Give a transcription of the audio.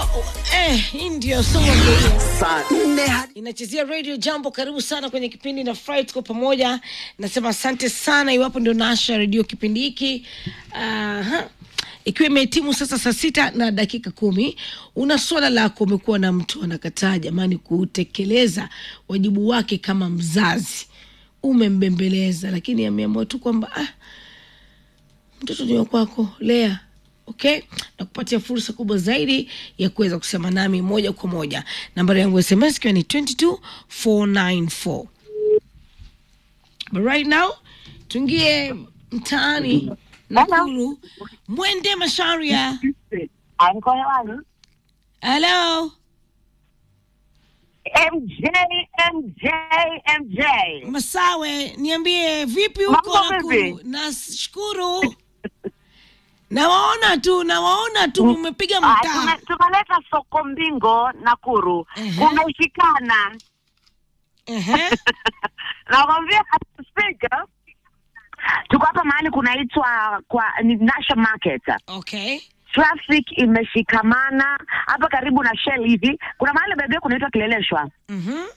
eh, hii ndio song of the year. saa nne hadi inachezea radio jambo karibu sana kwenye kipindi na fry tuko pamoja nasema asante sana iwapo ndio nasha redio kipindi hiki Aha. ikiwa imehitimu sasa saa sita na dakika kumi una swala lako umekuwa na mtu anakataa jamani kutekeleza wajibu wake kama mzazi umembembeleza lakini ameamua tu kwamba ah, mtoto ni wa kwako lea okay na kupatia fursa kubwa zaidi ya kuweza kusema nami moja kwa moja nambari yangu ya sms ikiwa ni 22494 but right now tuingie mtaani nakuru mwende masharia Anko hewani. halo MJ, MJ, MJ. masawe niambie vipi huko Mambo nakuru vipi? nashukuru nawaona tu nawaona tu mmepiga Ah, mtaa tume- Tumeleta soko mbingo Nakuru. Ehe. Kumeshikana. Ehe. Nakwambia speaker. Tuko hapa mahali kunaitwa kwa ni National Market. okay Traffic imeshikamana hapa karibu na Shell hivi. Kuna mahali bebe kunaitwa Kileleshwa. Mhm.